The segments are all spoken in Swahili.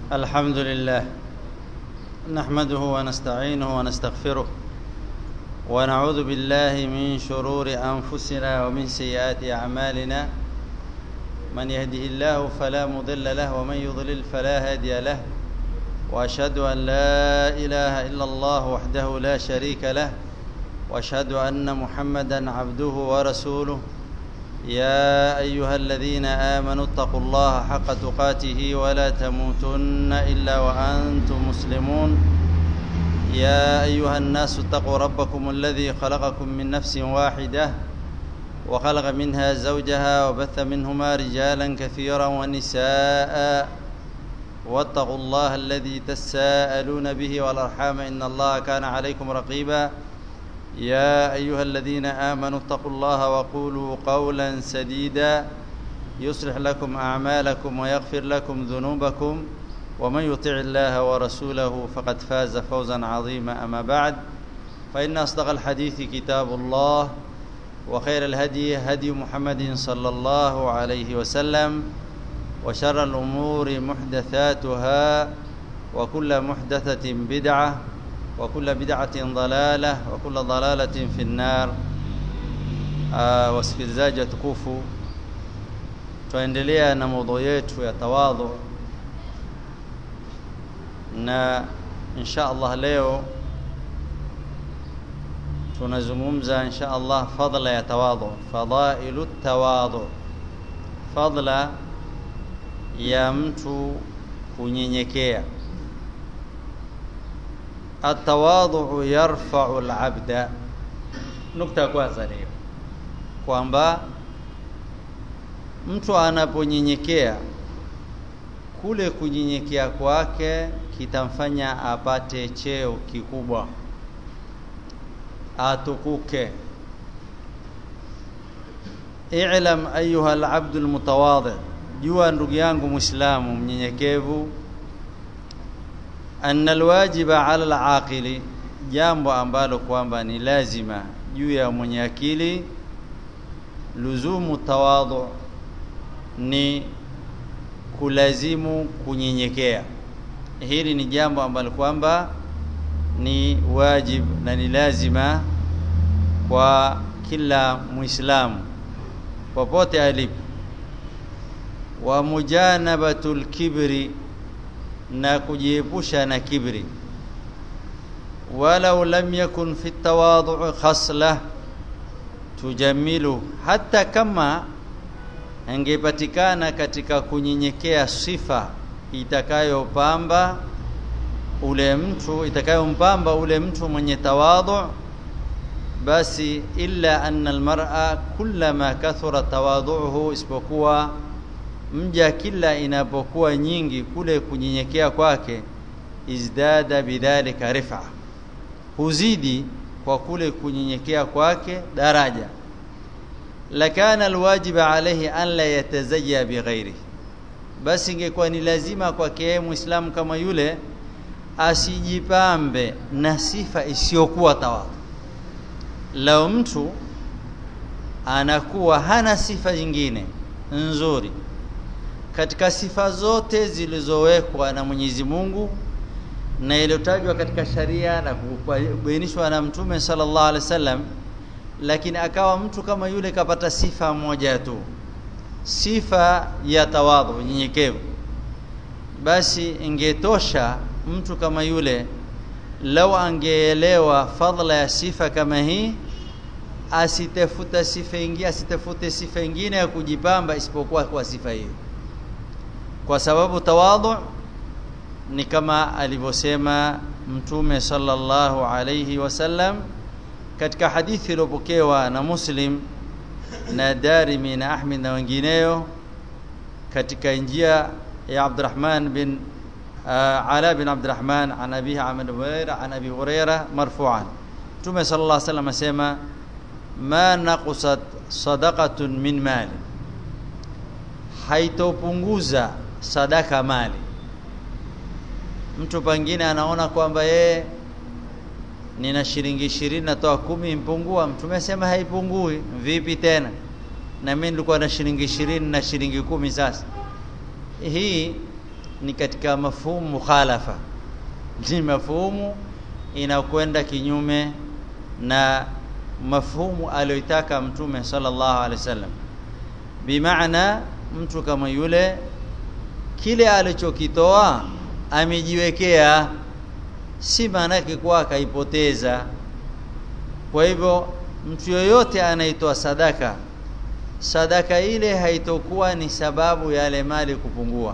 الحمد لله نحمده ونستعينه ونستغفره ونعوذ بالله من شرور انفسنا ومن سيئات اعمالنا من يهده الله فلا مضل له ومن يضلل فلا هادي له واشهد ان لا اله الا الله وحده لا شريك له واشهد ان محمدا عبده ورسوله يا ايها الذين امنوا اتقوا الله حق تقاته ولا تموتن الا وانتم مسلمون يا ايها الناس اتقوا ربكم الذي خلقكم من نفس واحده وخلق منها زوجها وبث منهما رجالا كثيرا ونساء واتقوا الله الذي تساءلون به والارحام ان الله كان عليكم رقيبا يا ايها الذين امنوا اتقوا الله وقولوا قولا سديدا يصلح لكم اعمالكم ويغفر لكم ذنوبكم ومن يطع الله ورسوله فقد فاز فوزا عظيما اما بعد فان اصدق الحديث كتاب الله وخير الهدي هدي محمد صلى الله عليه وسلم وشر الامور محدثاتها وكل محدثه بدعه وكل بدعة ضلالة وكل ضلالة في النار uh, wasikilizaji watukufu tuendelea na maudhui yetu ya tawadhu na insha Allah leo tunazungumza insha Allah fadla ya tawadhu fadailu tawadhu fadla ya mtu kunyenyekea atawadhu yarfa'u al-'abda nukta ya kwanza leo kwamba mtu anaponyenyekea kule kunyenyekea kwake kitamfanya apate cheo kikubwa atukuke i'lam ayuha al-'abdu al-mutawadhi jua ndugu yangu muislamu mnyenyekevu anna alwajiba ala alaqili jambo ambalo kwamba ni lazima juu ya mwenye akili luzumu tawadhu ni kulazimu kunyenyekea hili ni jambo ambalo kwamba ni wajib na ni lazima kwa kila muislamu popote alipo wa mujanabatul kibri na kujiepusha na kibri walau lam yakun fi tawadhu khasla tujamilu hata kama angepatikana katika kunyenyekea sifa itakayopamba ule mtu itakayompamba ule mtu mwenye tawadhu basi illa anna almar'a kullama kathura tawadhuhu isipokuwa mja kila inapokuwa nyingi kule kunyenyekea kwake izdada bidhalika rifa huzidi kwa kule kunyenyekea kwake daraja lakana alwajiba alayhi an la yatazayya bighairi basi ingekuwa ni lazima kwake muislamu kama yule asijipambe na sifa isiyokuwa tawadhu lao mtu anakuwa hana sifa nyingine nzuri katika sifa zote zilizowekwa na Mwenyezi Mungu na iliyotajwa katika sharia na kubainishwa na Mtume sallallahu alaihi wasallam lakini akawa mtu kama yule kapata sifa moja tu sifa ya tawadhu unyenyekevu basi ingetosha mtu kama yule lau angeelewa fadla ya sifa kama hii asitafuta sifa ingine asitafute sifa ingine ya kujipamba isipokuwa kwa sifa hiyo kwa sababu tawadhu ni kama alivyosema mtume sallallahu alayhi wasallam katika hadithi iliyopokewa na Muslim na Darimi na Ahmed na wengineo katika njia ya Abdurrahman bin uh, Ala bin Abdurrahman an Abi Ahmad Huraira an Abi Huraira marfu'an Mtume sallallahu alayhi wasallam asema ma naqusat sadaqatun min mali haitopunguza sadaka mali mtu pengine anaona kwamba yeye nina shilingi ishirini natoa kumi mpungua mtume asema haipungui vipi tena na mimi nilikuwa na shilingi ishirini na shilingi kumi sasa hii ni katika mafhumu mukhalafa ni mafhumu inakwenda kinyume na mafhumu aliyoitaka mtume sallallahu alaihi wasallam bimaana mtu kama yule kile alichokitoa amejiwekea si maana yake kuwa akaipoteza kwa hivyo mtu yoyote anaitoa sadaka sadaka ile haitokuwa ni sababu ya yale mali kupungua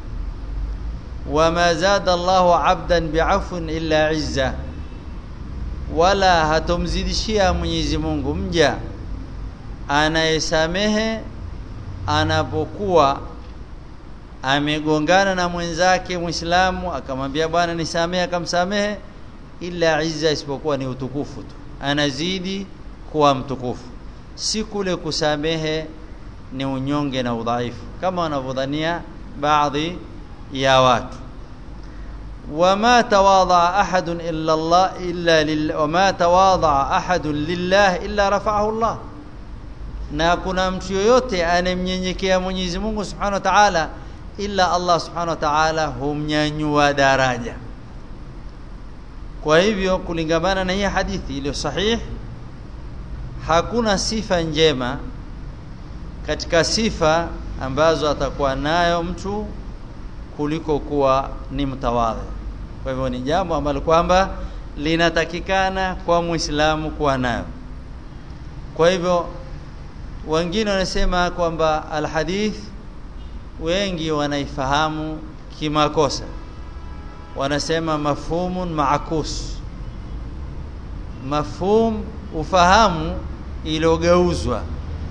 wama zada Allahu abdan bi'afwin illa izza wala hatomzidishia Mwenyezi Mungu mja anayesamehe anapokuwa amegongana na mwenzake Muislamu akamwambia bwana nisamehe akamsamehe ila izza isipokuwa ni utukufu tu anazidi kuwa mtukufu si kule kusamehe ni unyonge na udhaifu kama wanavyodhania baadhi ya watu wama tawadha ahadun illa Allah illa lillah wama tawadha ahadun lillah illa rafa'ahu Allah na kuna mtu yoyote anemnyenyekea Mwenyezi Mungu Subhanahu wa Ta'ala illa Allah Subhanahu wa Ta'ala humnyanyua daraja kwa hivyo kulingamana na hii hadithi iliyo sahihi hakuna sifa njema katika sifa ambazo atakuwa nayo mtu kuliko kuwa ni mtawadhi kwa hivyo ni jambo ambalo kwamba linatakikana kwa Muislamu kuwa nayo kwa hivyo wengine wanasema kwamba alhadith wengi wanaifahamu kimakosa wanasema mafhumun maakus mafhum ufahamu iliyogeuzwa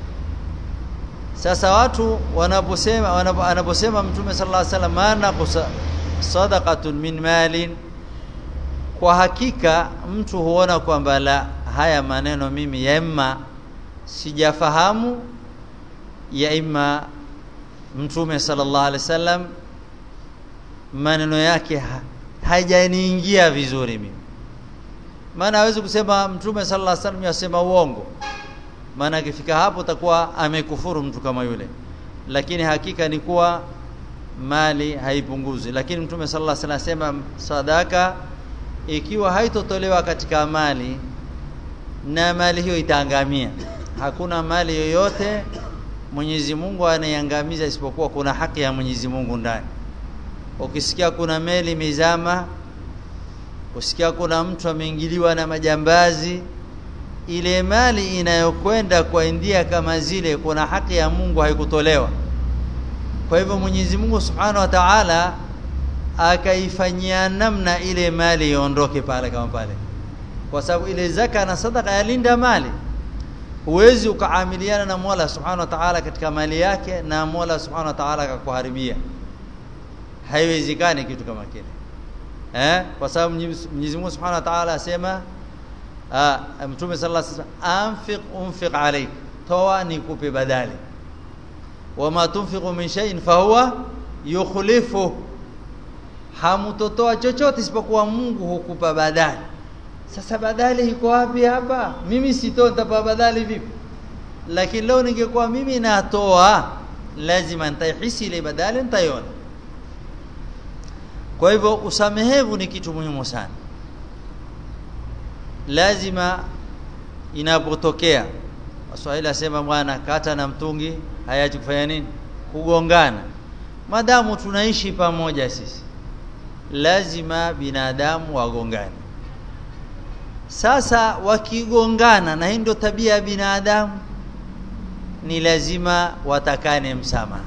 sasa watu wanaposema wanaposema mtume sallallahu alaihi wasallam maana sadaqatun min malin kwa hakika mtu huona kwamba la haya maneno mimi ya imma sijafahamu ya imma mtume sallallahu alaihi wasallam maneno yake hajaniingia vizuri mimi maana hawezi kusema mtume sallallahu alaihi wasallam yasema uongo maana akifika hapo takuwa amekufuru mtu kama yule lakini hakika ni kuwa mali haipunguzi lakini mtume sallallahu alaihi wasallam asema sadaka ikiwa haitotolewa katika mali na mali hiyo itaangamia hakuna mali yoyote Mwenyezi Mungu anaiangamiza isipokuwa kuna haki ya Mwenyezi Mungu ndani ukisikia kuna meli mizama usikia kuna mtu ameingiliwa na majambazi ile mali inayokwenda kwa India kama zile kuna haki ya Mungu haikutolewa kwa hivyo Mwenyezi Mungu Subhanahu wa Ta'ala akaifanyia namna ile mali iondoke pale kama pale kwa sababu ile zaka na sadaka yalinda mali huwezi ukaamiliana na Mola Subhanahu wa Ta'ala katika mali yake na Mola Subhanahu wa Ta'ala akakuharibia haiwezekani kitu kama kile eh kwa sababu Mwenyezi Mungu Subhanahu wa Ta'ala asema Mtume sallallahu alaihi wasallam anfiq unfiq alayk toa nikupe badali wama tunfiqu min shay'in fahuwa yukhlifu hamutotoa chochote isipokuwa Mungu hukupa badali sasa badali iko wapi hapa mimi sitoa nitapa badali vipi lakini leo ningekuwa mimi natoa lazima nitaihisi ile badali nitaiona kwa hivyo usamehevu ni kitu muhimu sana lazima inapotokea Waswahili asema bwana kata na mtungi hayaji kufanya nini kugongana madamu tunaishi pamoja sisi lazima binadamu wagongane sasa wakigongana na hii ndio tabia ya binadamu ni lazima watakane msamaha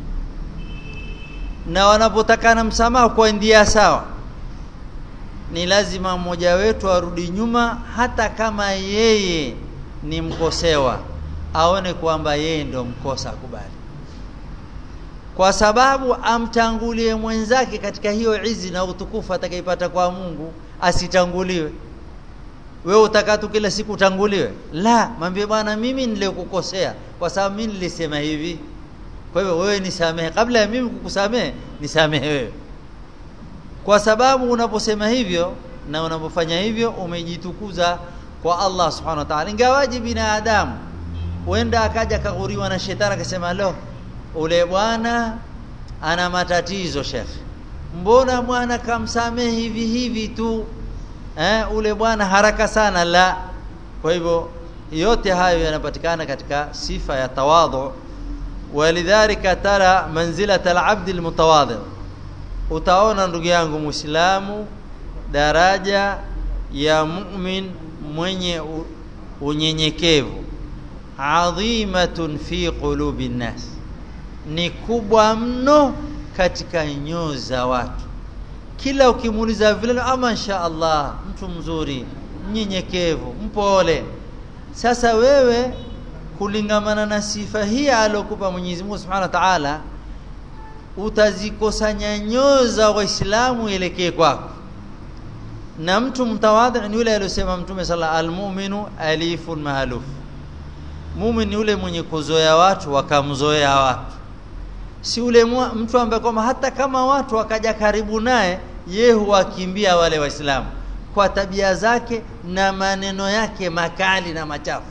na wanapotakana msamaha kwa ndia sawa ni lazima mmoja wetu arudi nyuma hata kama yeye ni mkosewa aone kwamba yeye ndio mkosa akubali kwa sababu amtangulie mwenzake katika hiyo izi na utukufu atakaipata kwa Mungu asitanguliwe wewe utakatu kila siku utanguliwe la mwambie bwana mimi nilikukosea kwa sababu mimi nilisema hivi kwa hivyo wewe nisamehe kabla ya mimi kukusamehe nisamehe wewe kwa sababu unaposema hivyo na unapofanya hivyo umejitukuza kwa Allah subhanahu wa ta'ala ingawaje binadamu huenda akaja kaguriwa na shetani akasema lo ule bwana ana matatizo shekhi mbona bwana kamsamehe hivi hivi tu eh, ule bwana haraka sana la kwa hivyo yote hayo yanapatikana katika sifa ya tawadhu walidhalika tara manzilat alabd almutawadhi utaona ndugu yangu muislamu daraja ya mu'min mwenye unyenyekevu adhimatun fi qulubi nnas ni kubwa mno katika nyoyo za watu kila ukimuuliza vile ama insha Allah mtu mzuri mnyenyekevu mpole sasa wewe kulingamana na sifa hii aliyokupa Mwenyezi Mungu Subhanahu wa Ta'ala utazikusanya nyoyo za waislamu elekee kwako na mtu mtawadhi ni yule aliyosema mtume sala almu'minu alifun mahaluf muumini ni yule mwenye kuzoea watu wakamzoea watu si ule mtu ambaye kwamba hata kama watu wakaja karibu naye ye huwakimbia wale waislamu kwa tabia zake na maneno yake makali na machafu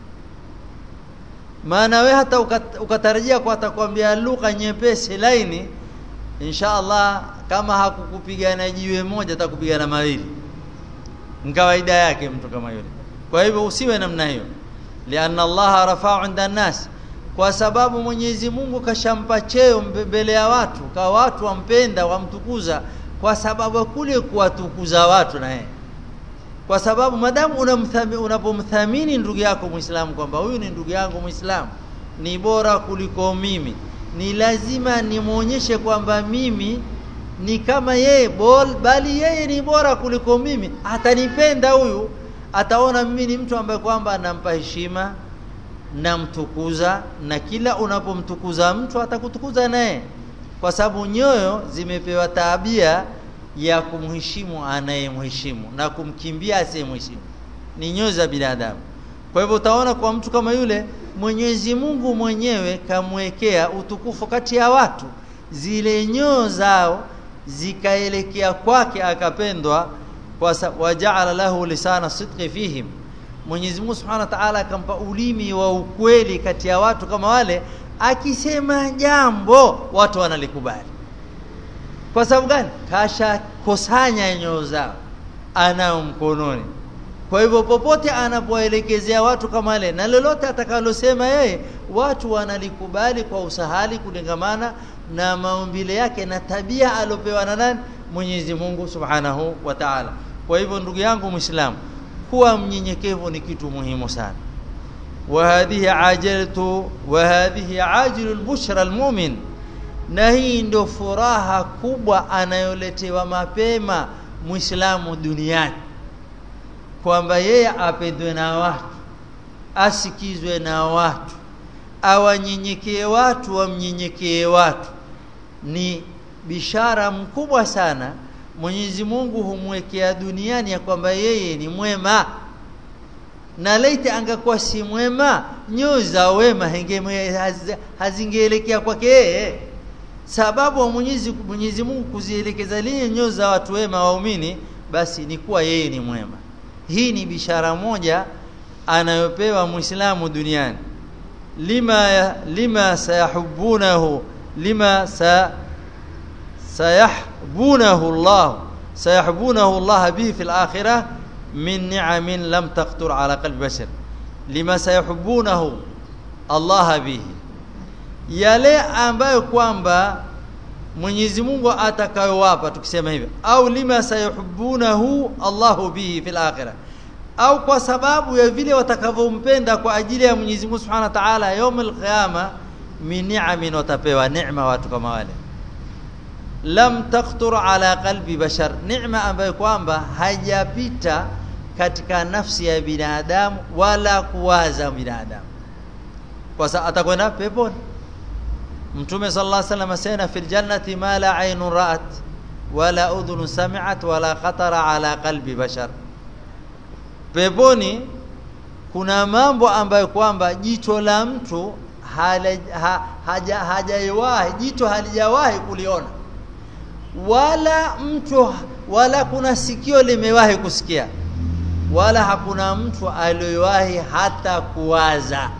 maana we hata ukatarajia kwa atakwambia lugha nyepesi laini insha Allah kama hakukupigana jiwe moja atakupigana mawili kawaida yake mtu kama yule kwa hivyo usiwe namna hiyo lianna Allah rafa'u 'inda nas kwa sababu Mwenyezi Mungu kashampa cheo mbele ya watu kwa watu wampenda wamtukuza kwa sababu kule kuwatukuza watu na yeye kwa sababu madamu unapomthamini ndugu yako Muislamu kwamba huyu ni ndugu yangu Muislamu ni bora kuliko mimi ni lazima nimuonyeshe kwamba mimi ni kama yeye bol bali yeye ni bora kuliko mimi atanipenda huyu ataona mimi ni mtu ambaye kwamba anampa heshima namtukuza na kila unapomtukuza mtu atakutukuza naye kwa sababu nyoyo zimepewa tabia ya kumheshimu anayemheshimu na kumkimbia asiyemheshimu ni nyoyo za binadamu kwa hivyo utaona kwa mtu kama yule Mwenyezi Mungu mwenyewe kamwekea utukufu kati ya watu zile nyoyo zao zikaelekea kwake akapendwa kwa wajaala lahu lisana sidqi fihim Mwenyezi Mungu Subhanahu wa Ta'ala akampa ulimi wa ukweli kati ya watu kama wale akisema jambo watu wanalikubali kwa sababu gani kasha kusanya nyoyo zao anao mkononi kwa hivyo popote anapoelekezea watu kama wale na lolote atakalosema yeye watu wanalikubali kwa usahali kulingamana na maumbile yake na tabia alopewa na nani Mwenyezi Mungu Subhanahu wa Ta'ala kwa hivyo ndugu yangu Muislamu kuwa mnyenyekevu ni kitu muhimu sana وهذه عاجلة وهذه عاجل البشرى المؤمن na hii ndio furaha kubwa anayoletewa mapema muislamu duniani kwamba yeye apendwe na watu asikizwe na watu awanyenyekee watu wamnyenyekee watu ni bishara mkubwa sana Mwenyezi Mungu humwekea duniani ya kwamba yeye ni mwema na laiti angekuwa si mwema nyoyo za wema hazingeelekea kwake yeye sababu wa Mwenyezi Mwenyezi Mungu kuzielekeza lile nyoyo za watu wema waumini basi ni kuwa yeye ni mwema hii ni bishara moja anayopewa muislamu duniani lima lima sayahubunahu lima sa sayahbunahu Allah sayahbunahu Allah bihi fil akhirah min ni'amin lam taqtur ala qalbi bashar lima sayahbunahu Allah bihi yale ambayo kwamba Mwenyezi Mungu atakayowapa tukisema hivyo au lima sayuhibbunahu Allahu bihi fil akhirah au kwa sababu ya vile watakavyompenda kwa ajili ya Mwenyezi Mungu Subhanahu wa Ta'ala yaumul qiyama min ni'amin watapewa neema watu kama wale lam taqtur ala qalbi bashar neema ambayo kwamba haijapita katika nafsi ya binadamu wala kuwaza binadamu kwa sababu atakwenda peponi Mtume sallallahu alaihi wasallam asema fil jannati ma la aynun ra'at wala udhun sami'at wala khatara ala qalbi bashar. Peponi kuna mambo ambayo kwamba jicho la mtu haja hajaiwahi jicho halijawahi kuliona wala mtu wala kuna sikio limewahi kusikia wala hakuna mtu aliyowahi hata kuwaza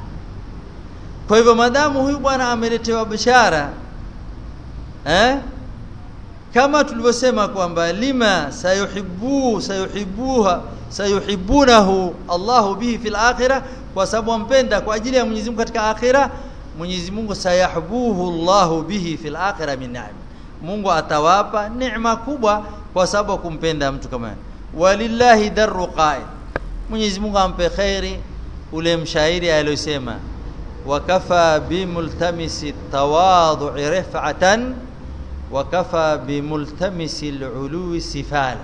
kwa hivyo madamu huyu bwana ameletewa bishara eh kama tulivyosema kwamba lima sayuhibbu sayuhibbuha sayuhibbunahu Allahu bihi fil akhirah kwa sababu ampenda kwa ajili ya Mwenyezi Mungu katika akhira Mwenyezi Mungu sayahbuhu Allahu bihi fil akhirah min ni'am Mungu atawapa neema kubwa kwa sababu kumpenda mtu kama walillahi darru qa'id Mwenyezi Mungu ampe khairi ule mshairi aliyosema wakafa bimultamisi tawadhu'i rif'atan wakafa bimultamisi al'ului sifala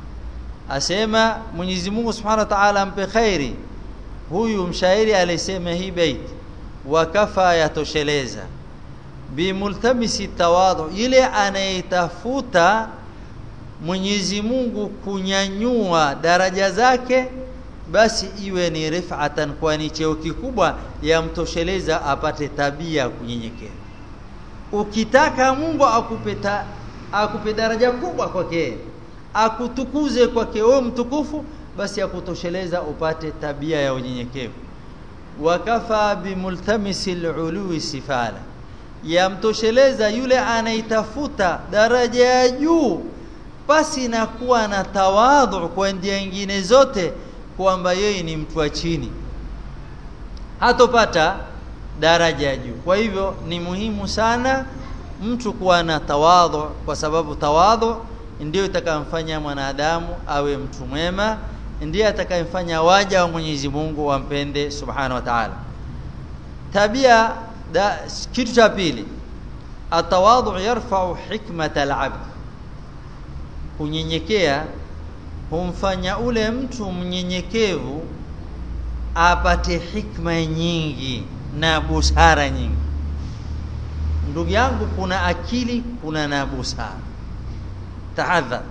asema Mwenyezi Mungu Subhanahu wa Ta'ala ampe khairi huyu mshairi alisema hii bait wakafa yatosheleza bimultamisi tawadhu ile anayetafuta Mwenyezi Mungu kunyanyua daraja zake basi iwe ni rif'atan kwani cheo kikubwa yamtosheleza apate tabia kunyenyekea ukitaka Mungu akupeta akupe daraja kubwa kwake akutukuze kwake wewe mtukufu basi akutosheleza upate tabia ya unyenyekevu wakafa bimultamisi alului sifala yamtosheleza yule anaitafuta daraja ya juu basi na kuwa na tawadhu kwa njia nyingine zote kwamba yeye ni mtu wa chini hatopata daraja ya juu kwa hivyo ni muhimu sana mtu kuwa na tawadhu kwa sababu tawadhu ndio itakayomfanya mwanadamu awe mtu mwema ndiye atakayemfanya waja wa Mwenyezi Mungu wampende subhanahu wa ta'ala tabia da, kitu cha pili atawadhu yarfa'u hikmata al-'abd kunyenyekea humfanya ule mtu mnyenyekevu apate hikma nyingi na busara nyingi ndugu yangu kuna akili kuna na busara tahadhar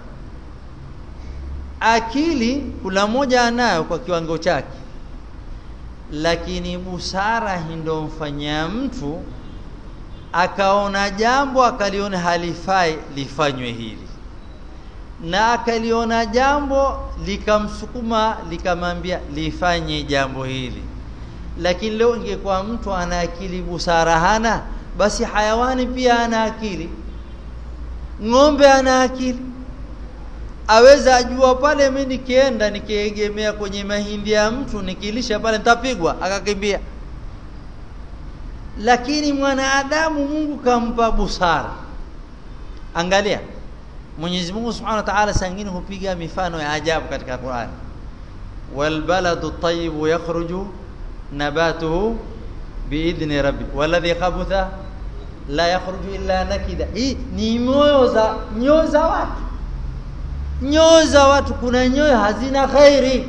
akili kula moja anayo kwa kiwango chake lakini busara ndio mfanyia mtu akaona jambo akaliona halifai lifanywe hili na akaliona jambo likamsukuma likamwambia lifanye jambo hili lakini leo ingekuwa mtu ana akili busara hana basi hayawani pia ana akili ng'ombe ana akili aweza ajua pale mimi nikienda nikiegemea kwenye mahindi ya mtu nikilisha pale nitapigwa akakimbia lakini mwanadamu Mungu kampa busara angalia Mwenyezi Mungu Subhanahu wa Ta'ala sangine hupiga mifano ya ajabu katika Qur'an wal baladu tayyibu yakhruju nabatuhu biidhni rabbi walladhi khabutha la yakhruju illa nakida hii ni moyo za nyoyo za watu nyoyo za watu kuna nyoyo hazina khairi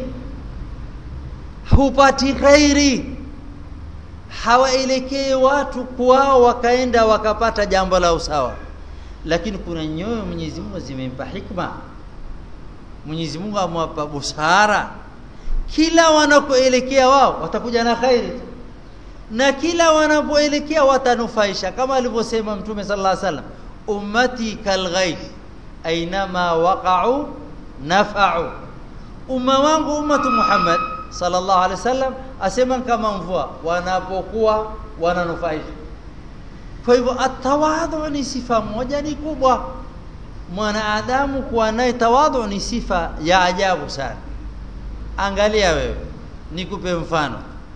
hupati khairi hawaelekee watu kwao wakaenda wakapata jambo la usawa lakini kuna nyoyo Mwenyezi Mungu zimempa hikma Mwenyezi Mungu amewapa busara kila wanapoelekea wao watakuja na khairi na kila wanapoelekea watanufaisha kama alivyosema Mtume sallallahu alaihi wasallam ummati kalghaith ainama waqa'u nafa'u umma wangu ummatu Muhammad sallallahu alaihi wasallam asema kama mvua wanapokuwa wananufaisha kwa hivyo atawadhu ni sifa moja ni kubwa mwanadamu kuwa naye tawadhu ni sifa ya ajabu sana angalia wewe nikupe mfano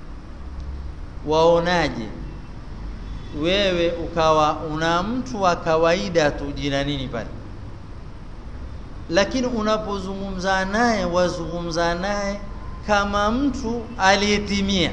waonaje wewe ukawa una mtu wa kawaida tu jina nini pale lakini unapozungumza naye wazungumza naye kama mtu aliyetimia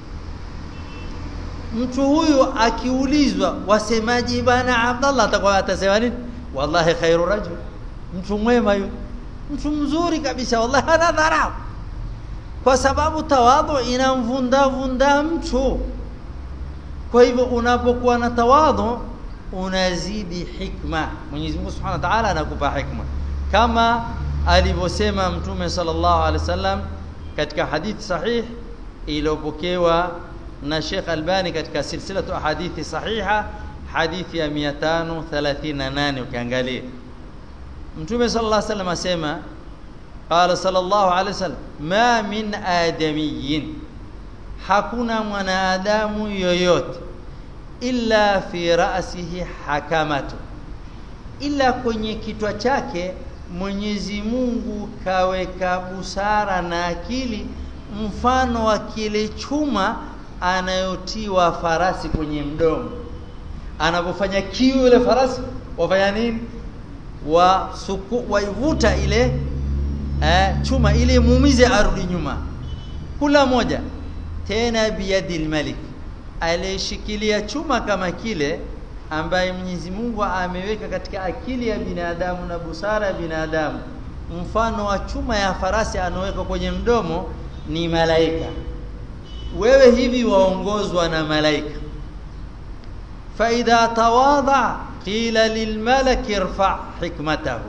mtu huyu akiulizwa wasemaji bana Abdallah atakuwa atasema nini wallahi khairu rajul mtu mwema yule mtu mzuri kabisa wallahi hana dharau kwa sababu tawadhu inamvunda vunda mtu kwa hivyo unapokuwa na tawadhu unazidi hikma Mwenyezi Mungu Subhanahu wa Ta'ala anakupa hikma kama alivyosema mtume sallallahu alaihi wasallam katika hadithi sahih iliyopokewa na Sheikh Albani katika silsilatu hadithi sahiha hadithi ya 538 ukiangalia mtume sallallahu alaihi wasallam asema qala sallallahu alaihi wasallam ma min adamiyyin hakuna mwanadamu yoyote illa fi ra'sihi hakamatu ila kwenye kichwa chake Mwenyezi Mungu kaweka busara na akili mfano wa kile chuma anayotiwa farasi kwenye mdomo anapofanya kiu ile farasi wafanya nini wa suku waivuta ile eh, chuma ili muumize arudi nyuma kula moja tena biyadil malik aliyeshikilia chuma kama kile ambaye Mwenyezi Mungu ameweka katika akili ya binadamu na busara ya binadamu mfano wa chuma ya farasi anaweka kwenye mdomo ni malaika wewe hivi waongozwa na malaika fa idha tawadha qila lilmalaki irfa hikmatahu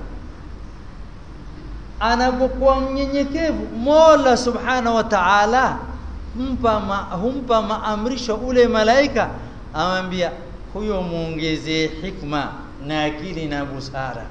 anapokuwa mnyenyekevu Mola subhanahu wa ta'ala humpa ma, humpa maamrisho ule malaika amwambia huyo muongezee hikma na akili na busara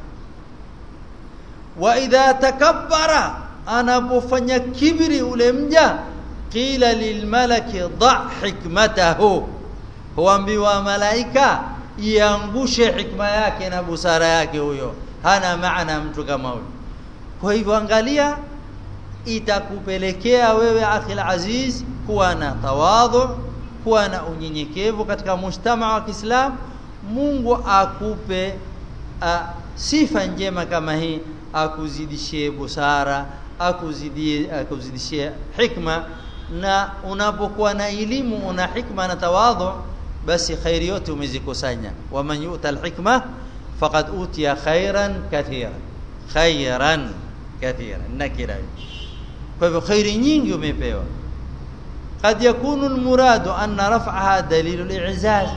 wa idha takabbara anapofanya kibri ule mja qila lilmalaki dha hikmatahu huambiwa malaika iangushe hikma yake na busara yake huyo hana maana mtu kama huyo kwa hivyo angalia itakupelekea wewe akhil aziz kuwa na tawadhu kuwa na unyenyekevu katika mujtama wa Kiislam Mungu akupe a, sifa njema kama hii akuzidishie busara akuzidie akuzidishie hikma na unapokuwa na elimu una hikma na tawadhu basi khairi yote umezikusanya waman yu'ta alhikma faqad utiya khairan kathira khairan kathira nakira kwa hivyo khairi nyingi umepewa قد يكون المراد أن رفعها دليل الإعزاز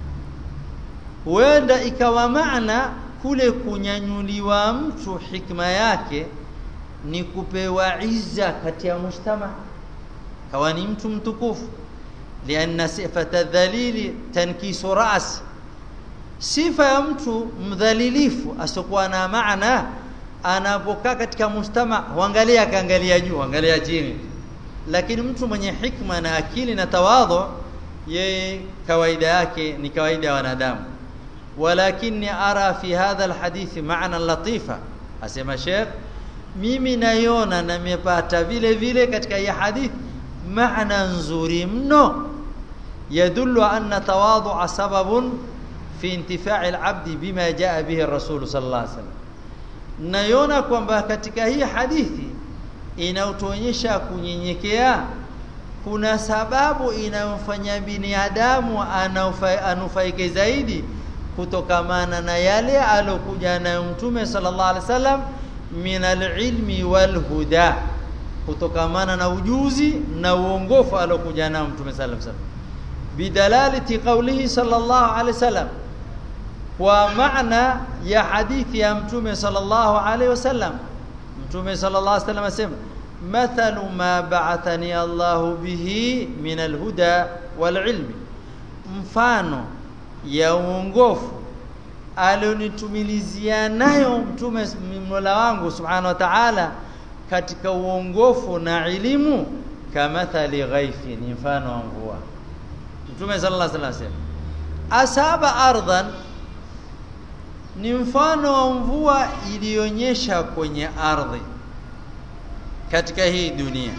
huenda ikawa maana kule kunyanyuliwa mtu hikma yake ni kupewa izza kati ya mujtama kawa ni mtu mtukufu lianna sifata dhalili tankisu ras sifa ya mtu mdhalilifu asokuwa na maana anapokaa katika mujtama huangalia akaangalia juu angalia chini lakini mtu mwenye hikma na akili na tawadhu yeye kawaida yake ni kawaida ya wanadamu walakini ara fi hadha alhadith maana latifa asema Sheikh mimi naiona na nimepata vile vile katika hii hadith maana nzuri mno yadullu anna tawadhu sababun fi intifa'i alabd bima jaa bihi ar-rasul sallallahu alaihi wasallam naiona kwamba katika hii hadithi inayotuonyesha kunyenyekea kuna sababu inayomfanya binadamu anufaike zaidi kutokamana na yale alokuja nayo mtume sallallahu alaihi wasallam min alilmi walhuda kutokamana na ujuzi na uongofu alokuja nao mtume sallallahu alaihi wasallam bidalalati qawlihi sallallahu alaihi wasallam kwa maana ya hadithi ya mtume sallallahu alaihi wasallam mtume sallallahu alaihi wasallam asema mathalu ma ba'athani Allahu bihi min alhuda walilmi mfano ya uongofu alionitumilizia nayo mtume Mola wangu subhanahu wa ta'ala katika uongofu na elimu kamathali ghaifi ni mfano wa mvua mtume sallallahu alaihi wasallam asaba ardhan ni mfano wa mvua iliyonyesha kwenye ardhi katika hii dunia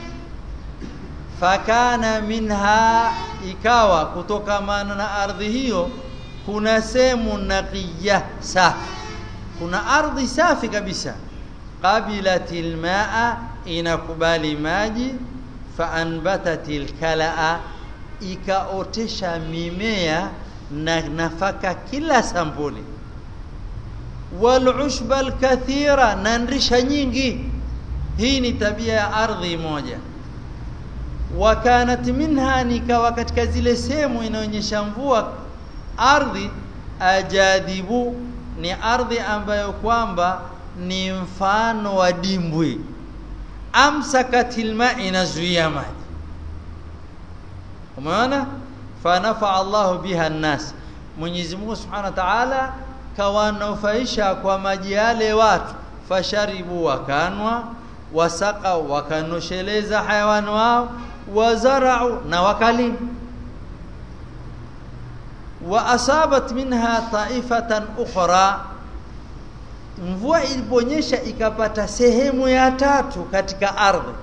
fakana minha ikawa kutokamana na ardhi hiyo kuna sehemu naqiya safi kuna ardhi safi kabisa qabilatil maa inakubali maji faanbatatil kalaa ikaotesha mimea na nafaka kila sampuli walushba alkathira na ndrisha nyingi hii ni tabia ya ardhi moja wakanat minha nikawa katika zile sehemu inaonyesha mvua ardhi ajadibu ni ardhi ambayo kwamba ni mfano wa dimbwi amsakatil ma inazuia maji umeona fanafa Allahu biha nnas Mwenyezi Mungu Subhanahu wa Ta'ala kawanufaisha kwa maji yale watu fasharibu wakanwa wasaka wakanosheleza hayawani wao wazarau na wakalimu wa asabat minha taifatan ukhra mvua iliponyesha ikapata sehemu ya tatu katika ardhi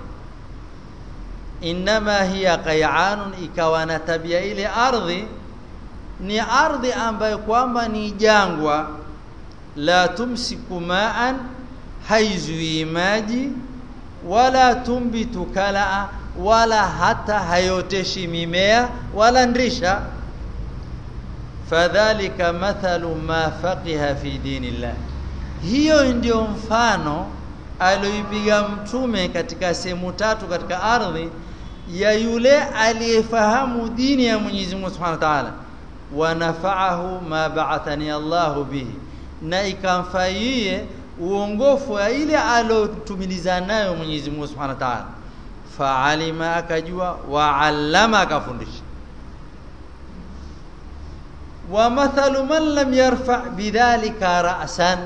inma hiya qay'anun ikawa na tabia ile ardhi ni ardhi ambayo kwamba ni jangwa la tumsiku ma'an haizui maji wala tumbitu kalaa wala hata hayoteshi mimea wala ndrisha fadhalika mathalu ma faqiha fi dinillah hiyo ndio mfano alioipiga mtume katika sehemu tatu katika ardhi ya yule aliyefahamu dini ya Mwenyezi Mungu Subhanahu wa Ta'ala wa nafa'ahu ma ba'athani Allahu bihi na ikamfaie uongofu wa ile alotumiliza nayo Mwenyezi Mungu Subhanahu wa Ta'ala fa'alima akajua wa 'allama akafundisha wa mathalu man lam yarfa bidhalika ra'san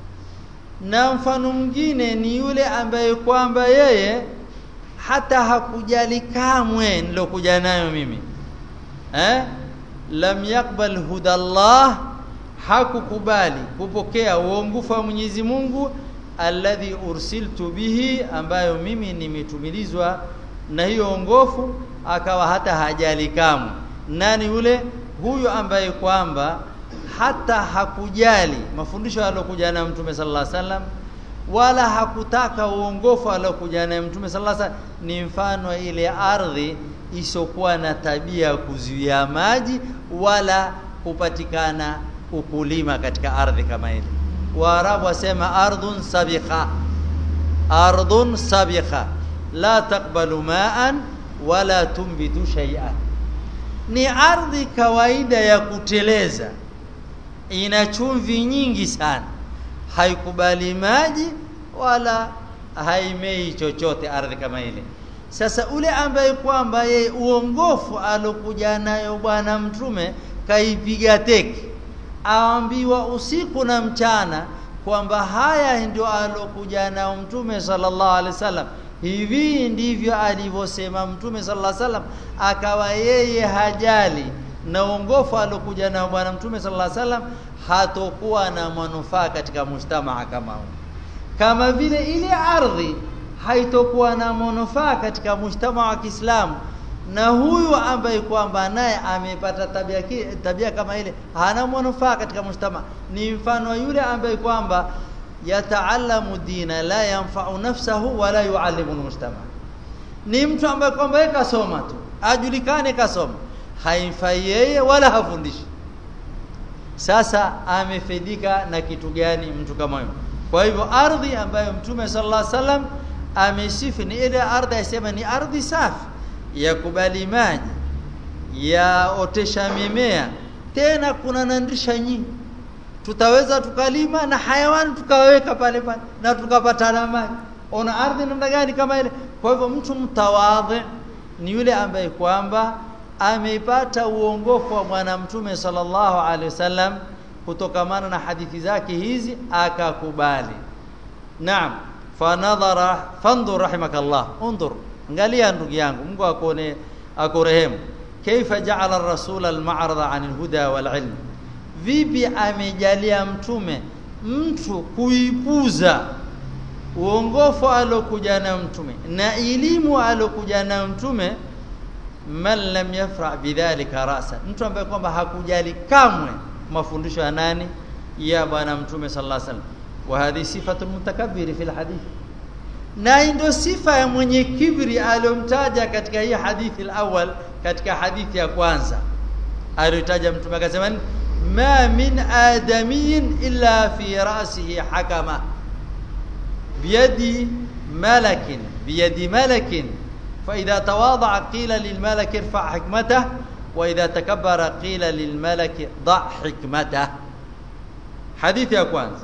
na mfano mwingine ni yule ambaye kwamba yeye hata hakujali kamwe nilokuja nayo mimi eh lam yakbal hudallah hakukubali kupokea uongofu wa Mwenyezi Mungu alladhi ursiltu bihi ambayo mimi nimetumilizwa na hiyo ongofu akawa hata hajali kamwe nani yule huyu ambaye kwamba hata hakujali mafundisho aliyokuja nayo Mtume sallallahu alaihi wasallam wala hakutaka uongofu aliokuja naye Mtume sallallahu alaihi wasallam ni mfano ile ardhi isokuwa na tabia ya kuzuia maji wala kupatikana ukulima katika ardhi kama ile Waarabu wasema ardhun sabiqa ardhun sabiqa la taqbalu ma'an wala tumbitu shay'an ni ardhi kawaida ya kuteleza ina chumvi nyingi sana haikubali maji wala haimei chochote ardhi kama ile sasa ule ambaye kwamba yeye uongofu alokuja nayo bwana mtume kaipiga teke aambiwa usiku na mchana kwamba haya ndio alokuja nayo mtume sallallahu alaihi wasallam hivi ndivyo alivyosema mtume sallallahu alaihi wasallam akawa yeye hajali na uongofu alokuja nao bwana mtume sallallahu alaihi wasallam hatokuwa na manufaa katika mujtamaa kama huu kama vile ile ardhi haitokuwa na manufaa katika mujtamaa wa Kiislamu na huyu ambaye kwamba naye amepata tabia tabia kama ile hana manufaa katika mujtamaa ni mfano yule ambaye kwamba yataalamu dina la yanfa'u nafsahu wala yuallimu mujtamaa ni mtu ambaye kwamba yeye kasoma tu ajulikane kasoma haimfai yeye wala hafundishi sasa amefaidika na kitu gani mtu kama huyo kwa hivyo ardhi ambayo mtume sallallahu alaihi wasallam amesifu ni ile ardhi asema ni ardhi safi ya kubali maji ya otesha mimea tena kuna nandisha nyingi tutaweza tukalima na hayawani tukaweka pale pale na tukapata na maji ona ardhi namna gani kama ile kwa hivyo mtu mtawadhi ni yule ambaye kwamba ameipata uongofu wa bwana mtume sallallahu alaihi wasallam kutokamana na hadithi zake hizi akakubali naam fanadhara fandur rahimakallah undur angalia ndugu yangu Mungu akone akurehemu kaifa ja'ala ar-rasul al-ma'rada 'an al-huda wal-'ilm vipi amejalia mtume mtu kuipuza uongofu alokuja na mtume na elimu alokuja na mtume man lam yafra bidhalika rasa mtu ambaye kwamba hakujali kamwe mafundisho ya nani ya bwana mtume sallallahu alaihi wasallam wa hadhi sifatu mutakabbir fi alhadith na ndio sifa ya mwenye kibri aliyomtaja katika hii hadithi alawwal katika hadithi ya kwanza aliyotaja mtume akasema ma min adamiyin illa fi ra'sihi hakama biyadi malakin biyadi malakin فإذا تواضع قيل للملك ارفع حكمته وإذا تكبر قيل للملك ضع حكمته حديث ya kwanza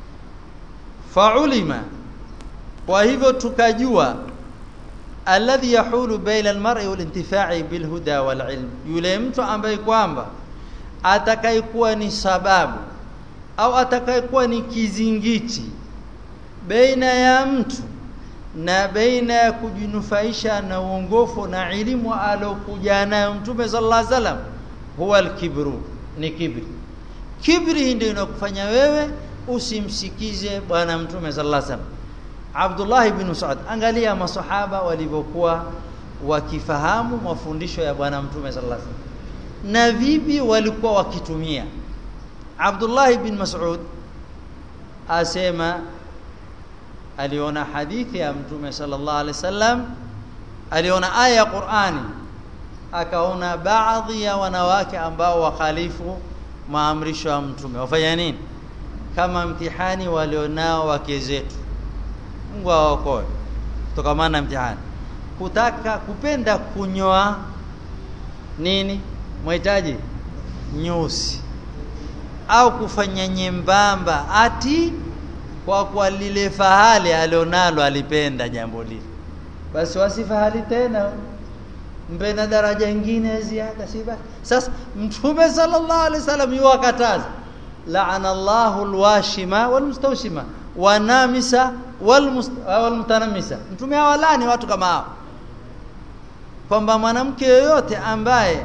فعلم وهذا tukajua alladhi yahulu baina almar'i walintifa'i bilhuda walilm yule mtu ambaye kwamba atakayekuwa ni sababu au atakayekuwa ni kizingiti baina ya mtu na baina ya kujinufaisha na uongofu na elimu alokuja nayo mtume sallallahu alaihi wasallam huwa alkibru ni kibri kibri ndio inakufanya wewe usimsikize bwana mtume sallallahu alaihi wasallam Abdullah ibn Mas'ud angalia masahaba walivyokuwa wakifahamu mafundisho ya bwana mtume sallallahu alaihi wasallam na vipi walikuwa wakitumia Abdullah ibn Mas'ud asema aliona hadithi ya mtume sallallahu alaihi wasallam aliona aya ya Qur'ani akaona baadhi ya wanawake ambao wakhalifu maamrisho ya mtume wafanya nini kama mtihani walionao wake zetu Mungu awaokoe kutokana na mtihani kutaka kupenda kunyoa nini mhitaji nyusi au kufanya nyembamba ati kwa kwa lile fahali alionalo alipenda jambo lile basi wasifahali tena mpe na daraja nyingine ziada si basi sasa mtume sallallahu alaihi wasallam yuwakataza la'ana Allahu alwashima walmustawshima wanamisa walmutanamisa mtume hawalani watu kama hao kwamba mwanamke yoyote ambaye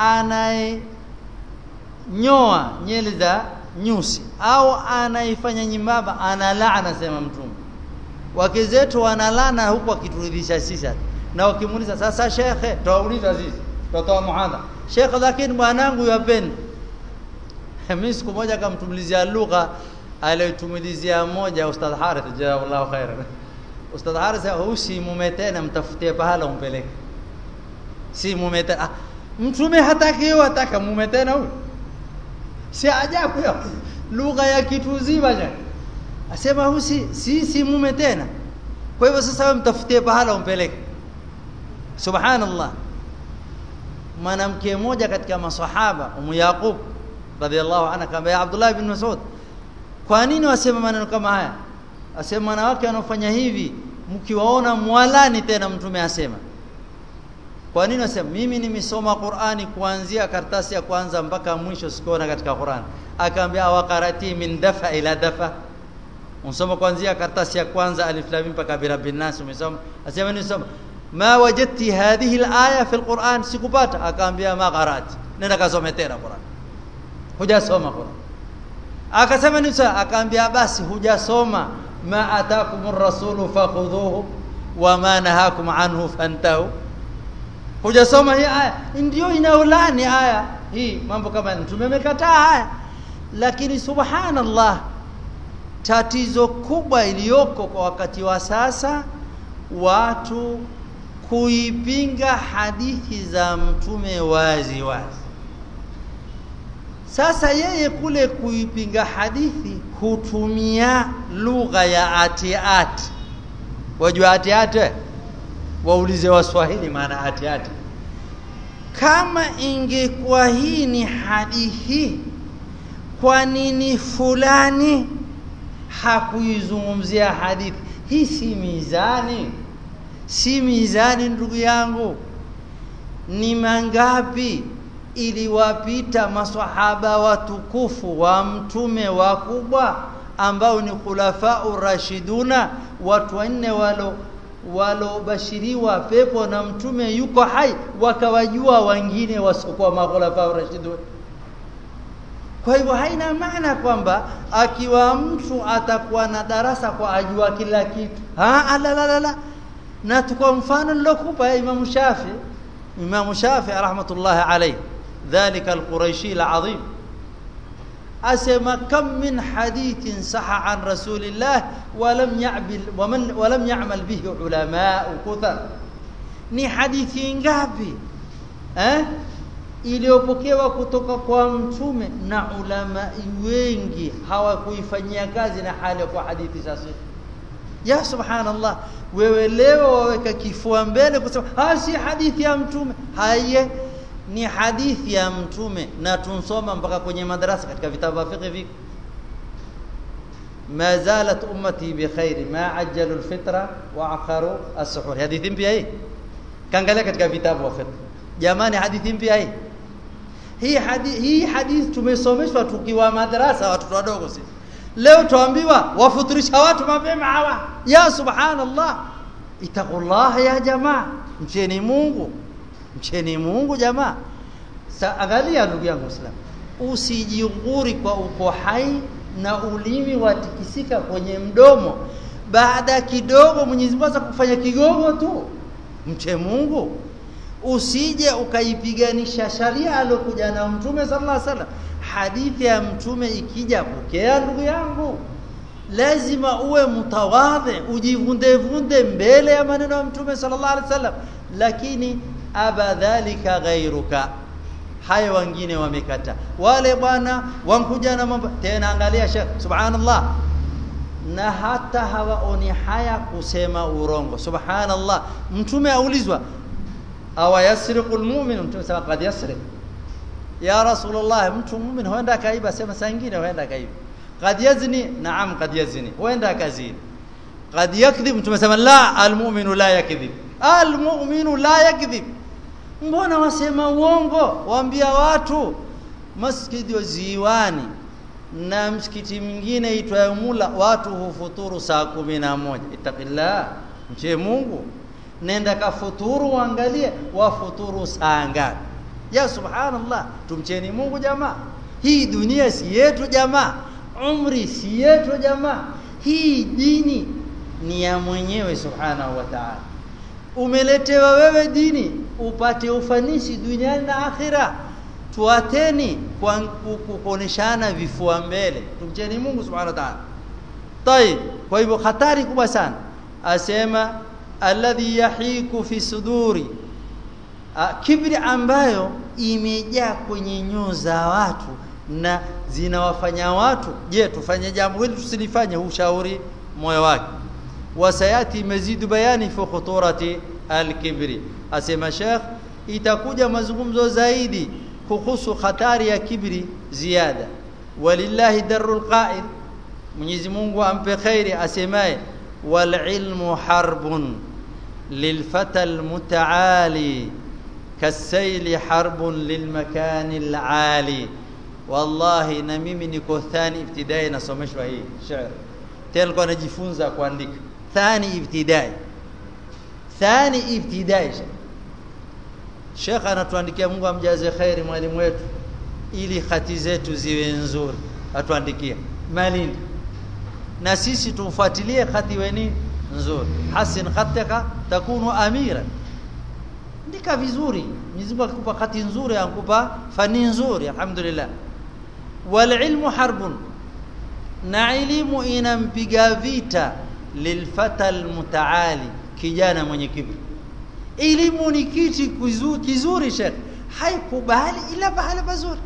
anayenyoa nyele za nyusi au anaifanya nyembamba ana laana sema mtume wake zetu wanalana huku wakituridhisha sisi na wakimuuliza sasa shekhe tuwauliza sisi tutatoa muhadha shekhe lakini mwanangu yapenda mimi siku moja kamtumilizia lugha aliyotumilizia moja ustadh Harith jazakallahu khairan ustadh Harith husi mume tena mtafutie pahala umpeleke si mume tena ah, mtume hataki yeye ataka mume tena huyo si ajabu ya lugha ya kitu zima ja asema husi si si mume tena kwa hivyo sasa wewe mtafutie pahala umpeleke subhanallah mwanamke mmoja katika maswahaba umu yaqub radhiallahu anha akamwambia Abdullah ibn Mas'ud kwa nini wasema maneno kama haya asema wanawake wanaofanya hivi mkiwaona mwalani tena mtume asema kwa nini wasema mimi nimesoma Qur'ani kuanzia karatasi ya kwanza mpaka mwisho sikuona katika Qur'an akaambia waqarati min dafa ila dafa unsoma kuanzia karatasi ya kwanza alif lam mpaka birabbin nas umesoma asema nisoma ma wajadti hadhihi alaya fi alquran sikupata akaambia ma qarati nenda kasome tena Qur'an hujasoma Qur'an akasema ni sawa akaambia basi hujasoma ma atakumur rasulu fakhudhuhu wa ma nahakum anhu fantahu hujasoma hii aya ndio inaulani aya hii mambo kama mtume amekataa haya lakini subhanallah tatizo kubwa iliyoko kwa wakati wa sasa watu kuipinga hadithi za mtume wazi wazi sasa yeye kule kuipinga hadithi hutumia lugha ya atiati wajua atiati waulize waswahili maana atiati kama ingekuwa hii ni hadithi kwa nini fulani hakuizungumzia hadithi hii si mizani si mizani ndugu yangu ni mangapi iliwapita maswahaba watukufu wa mtume wakubwa ambao ni khulafau rashiduna watu wanne walo walobashiriwa pepo na mtume yuko hai wakawajua wengine wasiokuwa makhulafau rashidun kwa hivyo haina maana kwamba akiwa mtu atakuwa na darasa kwa ajua kila kitu ha la la la na tukwa mfano nilokupa ya Imam Shafi Imam Shafi rahmatullahi alayhi ذلك القريشي العظيم أسمى كم من حديث صح عن رسول الله ولم يعمل ومن ولم يعمل به علماء كثر ni hadithi ngapi eh iliyopokewa kutoka kwa mtume na ulama wengi hawakuifanyia kazi na hali kwa hadithi sasa ya subhanallah wewe leo waweka kifua mbele kusema ha si hadithi ya mtume haye ni hadithi ya mtume na tunsoma mpaka kwenye madarasa katika vitabu vya fiqh viko ما زالت امتي بخير ما عجلوا الفطره واخروا السحور hadithi mpya hii kaangalia katika vitabu vya fiqh jamani hadithi mpya hii hii hadithi hii hadithi tumesomeshwa tukiwa madarasa watoto wadogo sisi leo tuambiwa wafuturisha watu mapema hawa ya subhanallah itaqullah ya jamaa mcheni Mungu mcheni Mungu jamaa Sa, angalia ndugu yangu Muislamu usijiguri kwa uko hai na ulimi watikisika kwenye mdomo baada kidogo Mwenyezi Mungu kufanya kigogo tu mche Mungu usije ukaipiganisha sharia alokuja na mtume sallallahu alaihi wasallam hadithi ya mtume ikija pokea ndugu yangu lazima uwe mutawadhi ujivunde vunde mbele ya maneno ya mtume sallallahu alaihi wasallam lakini abadhalika ghairuka haya wengine wamekata wale bwana wankuja na mambo tena angalia shekh subhanallah na hata hawaoni haya kusema urongo subhanallah mtume aulizwa awa yasriqu almu'min mtume sema qad yasriq ya rasulullah mtu muumini huenda akaiba sema saa nyingine huenda akaiba qad yazni naam qad yazni huenda akazini qad yakdhib mtume sema la almu'minu la yakdhib almu'minu la yakdhib mbona wasema uongo waambia watu masjidi wa ziwani na msikiti mwingine itwayo Mula watu hufuturu saa kumi na moja ittaqillah mche Mungu nenda kafuturu uangalie wafuturu saa ngapi ya subhanallah tumcheni Mungu jamaa hii dunia si yetu jamaa umri si yetu jamaa hii dini ni ya mwenyewe subhanahu wa ta'ala umeletewa wewe dini upate ufanisi duniani na akhira tuateni kwa kuoneshana vifua mbele tumcheni Mungu subhanahu wa ta'ala طيب kwa hivyo hatari kubwa sana asema alladhi yahiku fi suduri kibri ambayo imejaa kwenye nyoo za watu na zinawafanya watu je tufanye jambo hili tusilifanye ushauri moyo wake wasayati mazidu bayani fi khuturati alkibri asema sheikh itakuja mazungumzo zaidi kuhusu hatari ya kibri ziada walillahi darul qa'il Mwenyezi Mungu ampe khairi asemaye wal ilmu harbun lilfata almutaali kasayli harbun lilmakani alali wallahi na mimi niko thani ibtidai nasomeshwa hii shairi tena nilikuwa najifunza kuandika thani ibtidai thani ibtidai Sheikh anatuandikia Mungu amjaze khairi mwalimu wetu ili khati zetu ziwe nzuri atuandikia malindi na sisi tumfuatilie khati weni nzuri hasin khataka takunu amira ndika vizuri Mwenyezi Mungu akikupa khati nzuri akupa fani nzuri alhamdulillah wal ilmu harbun na elimu inampiga vita lilfata almutaali kijana mwenye kibri elimu ni kiti kizuri shekh haikubali ila pahala pazuri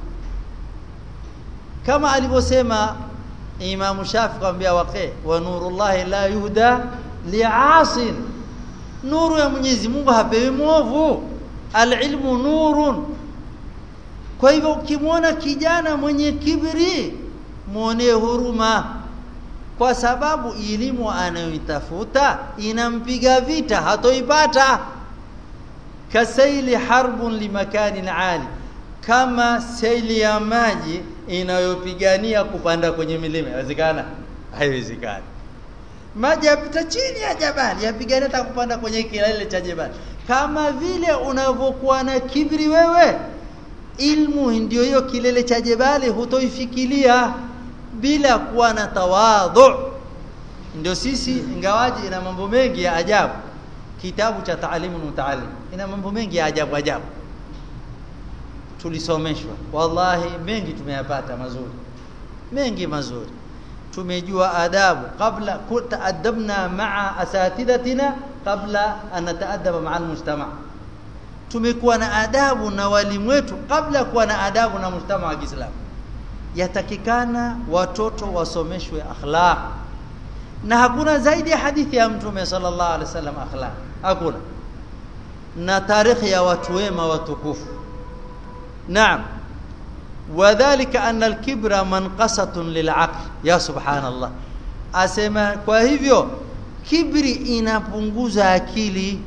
kama alivyosema Imam Shafi kwambia waqi wa nurullah la yuhda li'asin nuru ya Mwenyezi Mungu hapewi mwovu alilmu nurun kwa hivyo ukimwona kijana mwenye kibri muonee huruma kwa sababu elimu anayoitafuta inampiga vita hatoipata kasaili harbun limakani ali kama saili ya maji inayopigania kupanda kwenye milima inawezekana haiwezekani maji yapita chini ya jabali yapigania hata kupanda kwenye kilele cha jabali kama vile unavyokuwa na kibri wewe ilmu ndio hiyo kilele cha jabali hutoifikiria bila kuwa na tawadhu ndio sisi ingawaji ina mambo mengi ya ajabu kitabu cha taalimu mutaallim ina mambo mengi ya ajabu ajabu tulisomeshwa wallahi mengi tumeyapata mazuri mengi mazuri tumejua adabu kabla taadabna maa asatidatina kabla an nataadaba maa almujtama tumekuwa na adabu na walimu wetu kabla kuwa na adabu na mujtama wa Kiislamu yatakikana watoto wasomeshwe akhlaq na hakuna zaidi ya hadithi ya mtume sallallahu alaihi wasallam akhlaq hakuna na tarikhi ya watu wema watukufu naam wadhālika anna al-kibra manqasatun lil'aql ya subhanallah asema kwa hivyo kibri inapunguza akili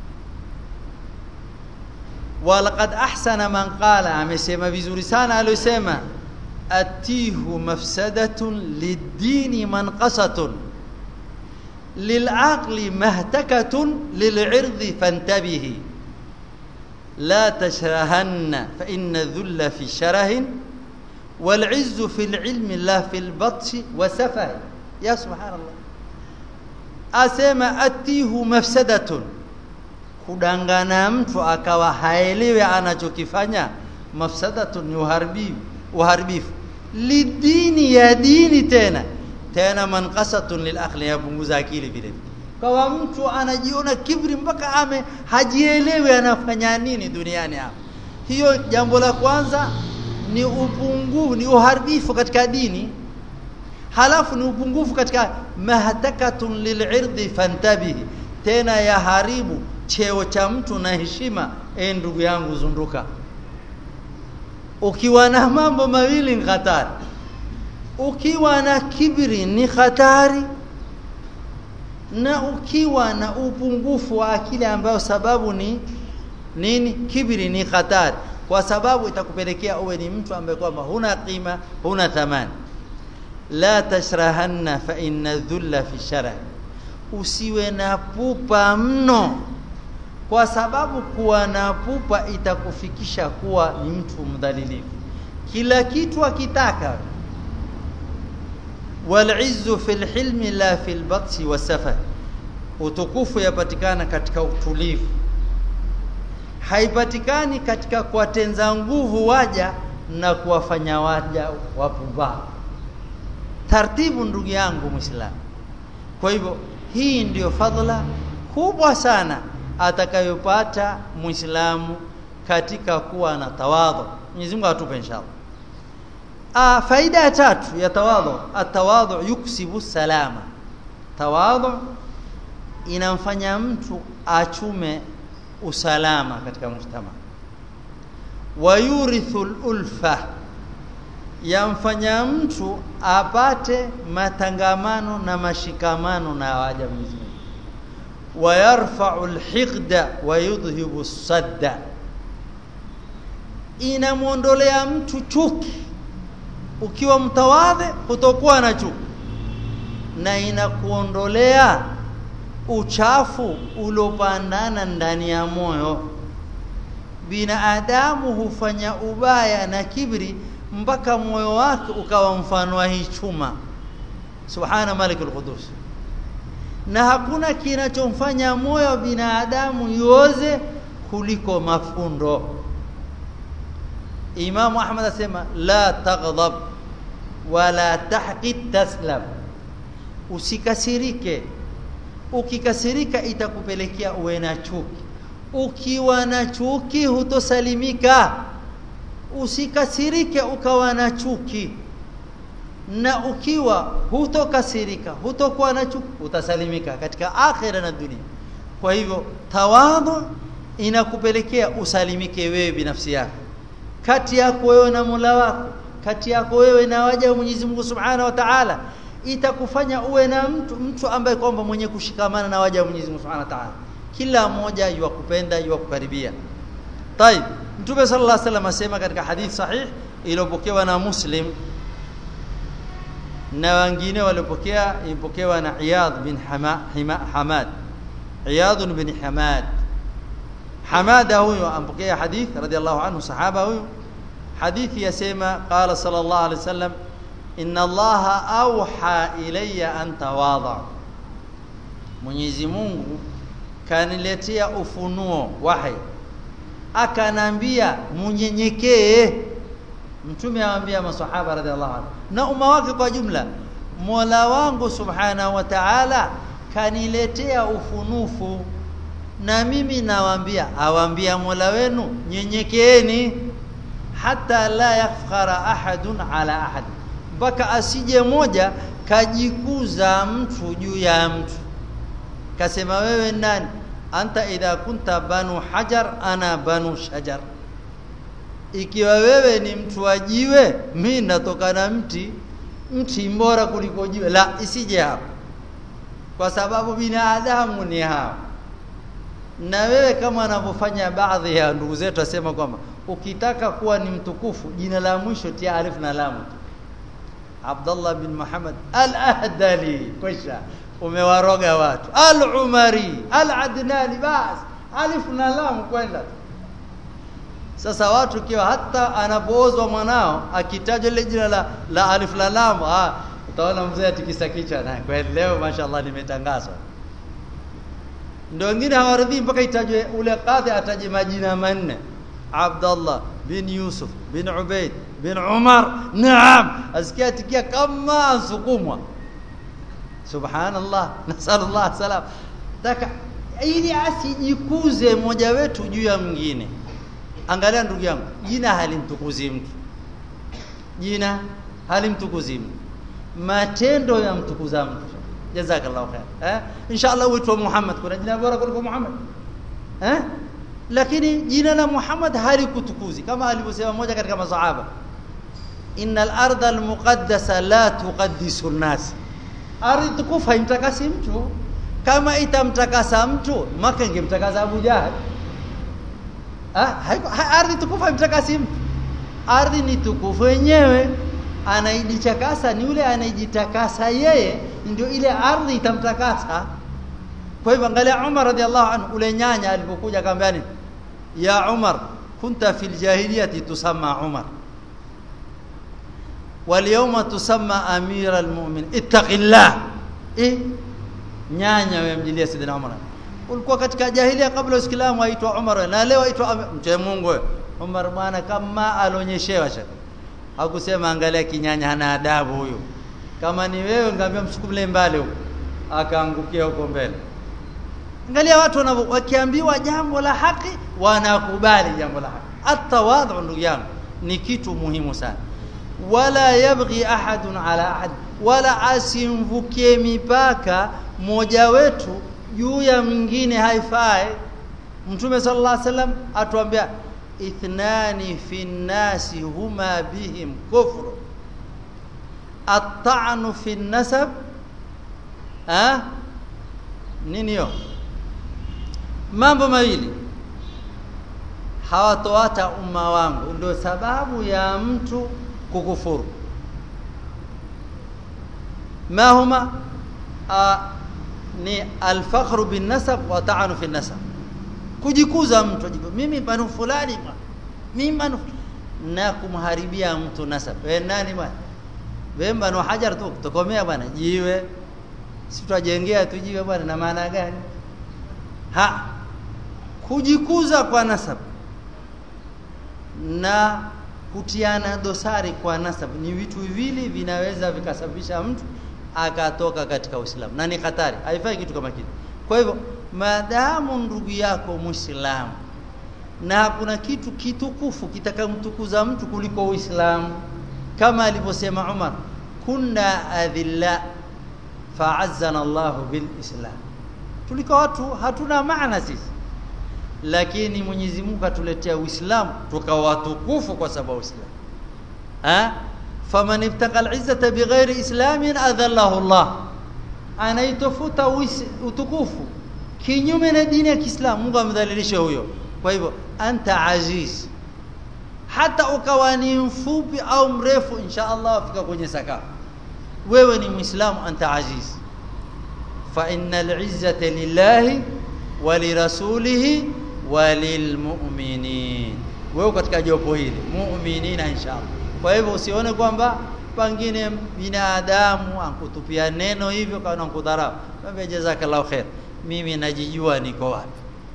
walaqad ahsana man qala amesema vizuri sana aliyosema atihu mafsadatun lid-dini manqasatun lil'aqli mahtakatun lil'irdi fantabihi لا تشرهن فإن الذل في شره والعز في العلم لا في البطش وسفه يا سبحان الله asema atihu mafsadatun kudangana mtu akawa haelewi anachokifanya mafsadatun ni uharibifu uharibifu lidini ya dini tena tena manqasatun lilakhli yapunguza akili vile kwa mtu anajiona kibri mpaka ame hajielewi anafanya nini duniani hapa hiyo jambo la kwanza ni upungufu ni uharibifu katika dini halafu ni upungufu katika mahtakatun lil'irdi fantabihi tena yaharibu cheo cha mtu na heshima e ndugu yangu zunduka ukiwa na mambo mawili ni hatari ukiwa na kibri ni hatari na ukiwa na upungufu wa akili ambayo sababu ni nini kibri ni hatari kwa sababu itakupelekea uwe ni mtu ambaye kwamba huna qima huna thamani la tashrahanna fa inna dhulla fi sharah usiwe na pupa mno kwa sababu kuwa na pupa itakufikisha kuwa ni mtu mdhalilifu kila kitu akitaka wal'izzu fil hilmi la fil batsi wasafa utukufu yapatikana katika utulivu haipatikani katika kuwatenza nguvu waja na kuwafanya waja wapumbavu taratibu ndugu yangu muislamu kwa hivyo hii ndiyo fadhila kubwa sana atakayopata muislamu katika kuwa na tawadhu Mwenyezi Mungu atupe inshallah ah faida ya tatu ya tawadhu atawadhu yuksibu salama tawadhu inamfanya mtu achume usalama katika mujtama wayurithu ulfa yamfanya mtu apate matangamano na mashikamano na waja Mwenyezi Mungu wayarfa'u alhiqda wa yudhhibu sadda inamuondolea mtu chuki ukiwa mtawadhe kutokuwa na chuki na inakuondolea uchafu uliopandana ndani ya moyo binadamu hufanya ubaya na kibri mpaka moyo wake ukawa mfano wa hii chuma subhana malikul qudus na hakuna kinachomfanya moyo wa binadamu yoze kuliko mafundo Imam Ahmad asema la taghdab wala tahqid taslam usikasirike ukikasirika itakupelekea uwe na chuki ukiwa na chuki hutosalimika usikasirike ukawa na chuki na ukiwa hutokasirika hutokuwa na chuki utasalimika katika akhira na dunia kwa hivyo tawadhu inakupelekea usalimike wewe binafsi yako kati yako wewe na Mola wako kati yako wewe na waja wa Mwenyezi Mungu Subhanahu wa Ta'ala itakufanya uwe na mtu mtu ambaye kwamba mwenye kushikamana na waja wa Mwenyezi Mungu Subhanahu wa Ta'ala kila mmoja yuwakupenda yuwakukaribia طيب Mtume sallallahu alaihi wasallam asema katika hadith sahih iliyopokewa na Muslim na wengine waliopokea ipokewa na Iyad bin Hama, Hima, Hamad Iyad bin Hamad Hamada huyo ampokea hadith radhiallahu anhu sahaba huyo hadithi yasema qala sallallahu alaihi wasallam inna allaha auha ilayya an tawadha Mwenyezi Mungu kaniletea ufunuo wahi akanambia munyenyekee mtume awaambia maswahaba radhiallahu anhu na umma wake kwa jumla Mola wangu subhanahu wa ta'ala kaniletea ufunufu na mimi nawaambia awaambia Mola wenu nyenyekeeni hata la yafkhara ahadun ala ahad mpaka asije moja kajikuza mtu juu ya mtu kasema wewe nani anta idha kunta banu hajar ana banu shajar ikiwa wewe ni mtu wa jiwe mimi natoka na mti mti mbora kuliko jiwe la isije hapo kwa sababu binadamu ni hao na wewe kama anavyofanya baadhi ya ndugu zetu asema kwamba ukitaka kuwa ni mtukufu jina la mwisho tia alif na lam Abdullah bin Muhammad al-Ahdali kwisha umewaroga watu al-Umari al-Adnani bas alif na lam kwenda sasa watu kiwa hata anapoozwa mwanao akitajwa ile jina la, la alif la lam ah utaona mzee atikisa kichwa na kweli leo mashaallah limetangazwa ndio wengine hawaridhii mpaka itajwe ule kadhi ataje majina manne Abdullah bin Yusuf bin Ubaid bin Umar naam asikia atikia kama ansukumwa subhanallah nasallallahu salam daka ili asijikuze mmoja wetu juu ya mwingine angalia ndugu yangu jina halimtukuzi mtu jina halimtukuzi mtu matendo yamtukuza mtu jazakallahu khair eh inshallah uitwa Muhammad kuna jina bora kuliko Muhammad eh lakini jina la Muhammad halikutukuzi kama alivyosema mmoja katika masahaba innal arda almuqaddasa la tuqaddisu an-nas ardhi tukufu haimtakasi mtu kama itamtakasa mtu maka ingemtakasa Abu Jahal ah ardhi tukufu haimtakasi mtu ardhi ni tukufu wenyewe anaijitakasa ni yule anayejitakasa yeye ndio ile ardhi itamtakasa kwa hivyo angalia Umar radhiallahu anhu ule nyanya alipokuja akamwambia nini ya Umar kunta fil jahiliyati tusamma Umar واليوم تسمى امير المؤمن اتق الله eh nyanya wewe mjilia sidina Umar ulikuwa katika jahilia kabla uislamu aitwa Umar na leo aitwa mche Mungu wewe Umar bwana kama alionyeshewa shaka hakusema angalia kinyanya hana adabu huyu kama ni wewe ngambia msukumle mbali huko akaangukia huko mbele angalia watu wakiambiwa jambo la haki wanakubali jambo la haki atawadhu ndugu yangu ni kitu muhimu sana wala yabghi ahadun ala ahad wala asimvukie mipaka mmoja wetu juu ya mwingine haifai mtume sallallahu alaihi wasallam atuambia ithnani fi nnasi huma bihim kufru at-ta'nu fi nasab ah nini hiyo mambo mawili hawatoata umma wangu ndio sababu ya mtu kukufuru ma huma ni alfakhru bin nasab wa ta'anu fi nasab kujikuza mtu mimi banu fulani mimi banu na kumharibia mtu nasab wewe nani bwana wewe banu hajar tu kutokomea bwana jiwe si tutajengea tu jiwe bwana na maana gani ha kujikuza kwa nasab na kutiana dosari kwa nasab ni vitu viwili vinaweza vikasababisha mtu akatoka katika Uislamu na ni hatari haifai kitu kama kile kwa hivyo maadamu ndugu yako Muislamu na kuna kitu kitukufu kitakamtukuza mtu kuliko Uislamu kama alivyosema Umar kunna adhilla fa'azzana Allah bil Islam tulikuwa watu hatuna maana sisi lakini Mwenyezi Mungu atuletea Uislamu tukawa watukufu kwa sababu Uislamu ha faman ibtaqa al-izzata bighairi islamin adhallahu Allah anaitofuta utukufu kinyume na dini ya Kiislamu Mungu amdhalilisha huyo kwa hivyo anta aziz hata ukawa ni mfupi au mrefu insha Allah afika kwenye sakafu wewe ni muislamu anta aziz fa innal izzata lillahi wa lirasulihi wa lilmu'minin wewe katika jopo hili mu'minina inshallah kwa hivyo usione kwamba pengine binadamu ankutupia neno hivyo kana kudharau mwambie jazakallahu khair mimi najijua niko wapi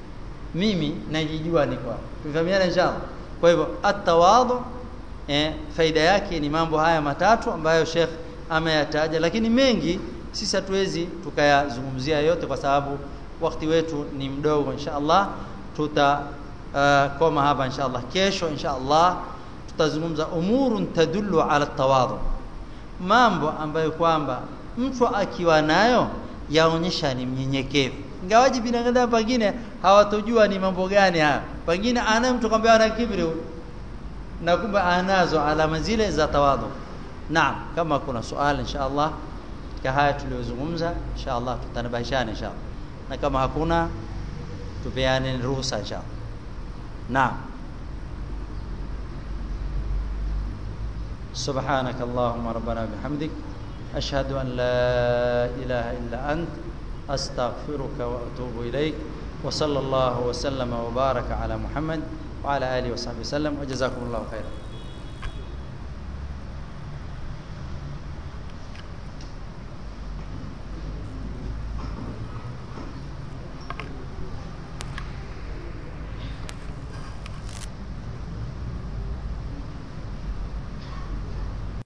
mimi najijua niko wapi tufahamiana inshallah kwa hivyo atawadhu eh, faida yake ni mambo haya matatu ambayo Sheikh ameyataja lakini mengi sisi hatuwezi tukayazungumzia yote kwa sababu wakati wetu ni mdogo inshallah tuta uh, koma hapa inshallah kesho inshallah tutazungumza umurun tadullu ala tawadhu mambo ambayo kwamba mtu akiwa nayo yaonyesha ni mnyenyekevu ingawaji binadamu pengine hawatojua ni mambo gani haya pengine ana mtu kwamba ana kibri na kumbe anazo alama zile za tawadhu naam kama kuna swali inshallah katika haya tuliyozungumza inshallah tutanabahishana inshallah na kama hakuna tupeane ruhusa inshallah naam سبحانك اللهم ربنا بحمدك أشهد أن لا إله إلا أنت أستغفرك وأتوب إليك وصلى الله وسلم وبارك على محمد وعلى اله وصحبه وسلم وجزاكم الله خيرا